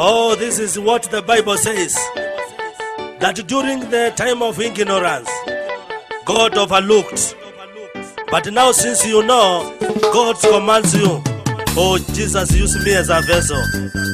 Oh, this is what the Bible says that during the time of ignorance, God overlooked. But now, since you know, God commands you. Oh, Jesus, use me as a vessel.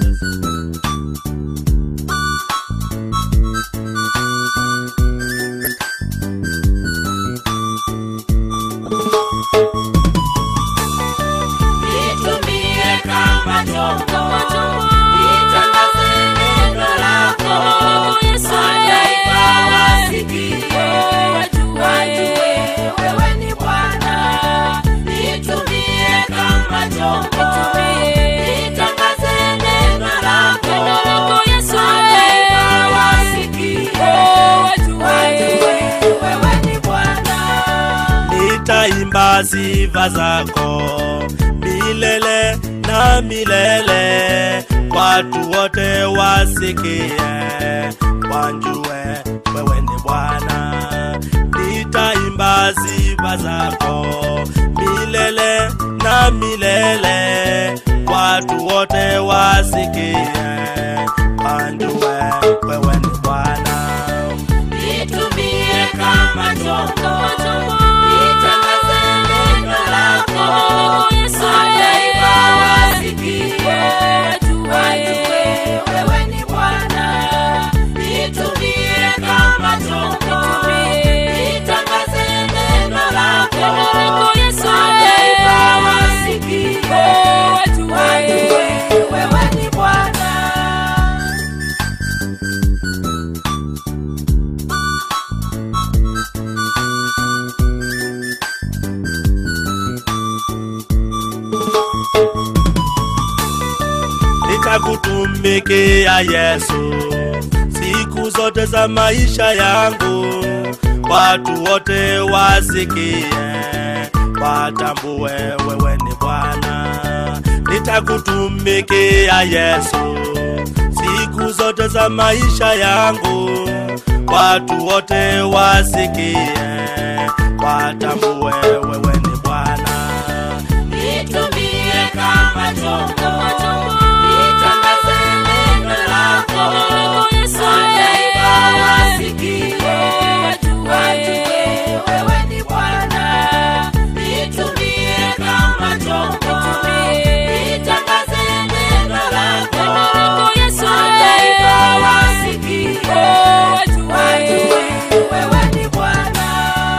Nitumie kama chombo, nitangaze neno lako, mataifa wasikie, wajue wewe ni Bwana. Nitumie kama chombo, nitangaze neno lako, mataifa wasikie, wajue wewe ni Bwana. nitaimba sifa zako milele na milele, watu wote wasikie, wanjue wewe ni Bwana. Nitaimba sifa zako milele na milele, watu wote wasikie, wanjue wewe ni Bwana. Nitumie kama chombo, nitangaze neno lako, mataifa wasikie, wajue wewe ni Bwana. Nitumie kama chombo, nitangaze neno lako, mataifa wasikie, wajue wewe ni Bwana. nitakutumikia Yesu siku zote za maisha yangu, watu wote wasikie, watambue wewe ni Bwana. Nitakutumikia Yesu siku zote za maisha yangu, watu wote wasikie, watambue wewe ni Bwana. Nitumie kama chombo, nitangaze neno lako, mataifa wasikie, wajue wewe ni Bwana. Nitumie kama chombo, nitangaze neno lako, mataifa wasikie, wajue wewe ni Bwana.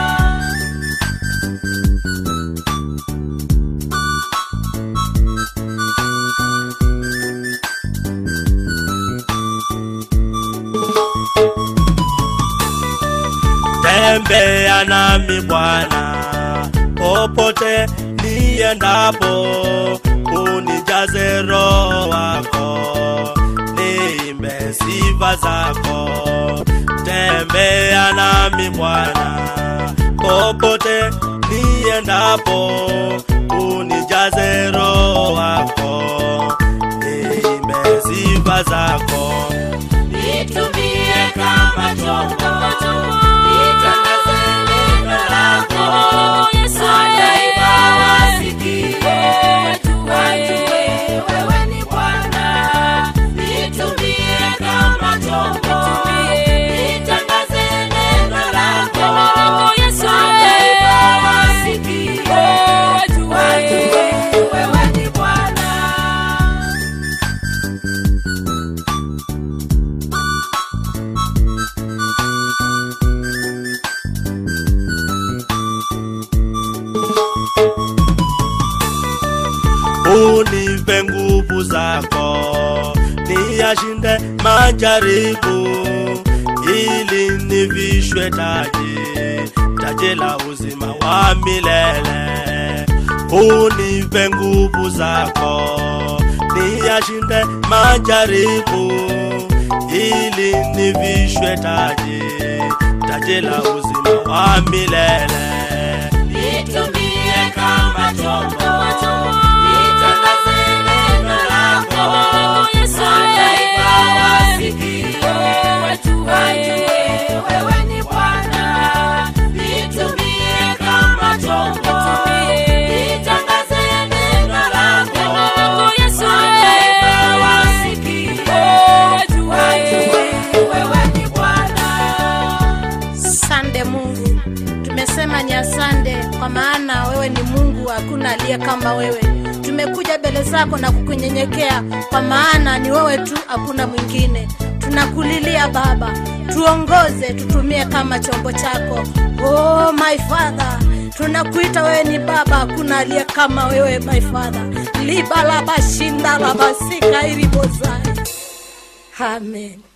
tembea nami Bwana popote niendapo, unijaze roho wako, niimbe sifa zako. Tembea nami Bwana popote niendapo, unijaze roho wako, niimbe sifa zako. Nitumie kama chombo, nitangaze neno lako, mataifa wasikie, wajue wewe ni Bwana. Nitumie kama chombo, nitangaze neno lako, mataifa wasikie, wajue wewe ni Bwana. unipe nguvu zako, niyashinde majaribu, ili nivishwe taji, taji la uzima wa milele. Unipe nguvu zako, niyashinde majaribu, ili nivishwe taji, taji la uzima wa milele. Nitumie kama chombo, nitangaze neno lako, mataifa wasikie, wajue wewe ni Bwana. Nitumie kama chombo, nitangaze neno lako, mataifa wasikie, asante kwa maana wewe ni mungu hakuna aliye kama wewe tumekuja mbele zako na kukunyenyekea kwa maana ni wewe tu hakuna mwingine tunakulilia baba tuongoze tutumie kama chombo chako oh my father tunakuita wewe ni baba hakuna aliye kama wewe my father libalabashinda labasika ilibozai amen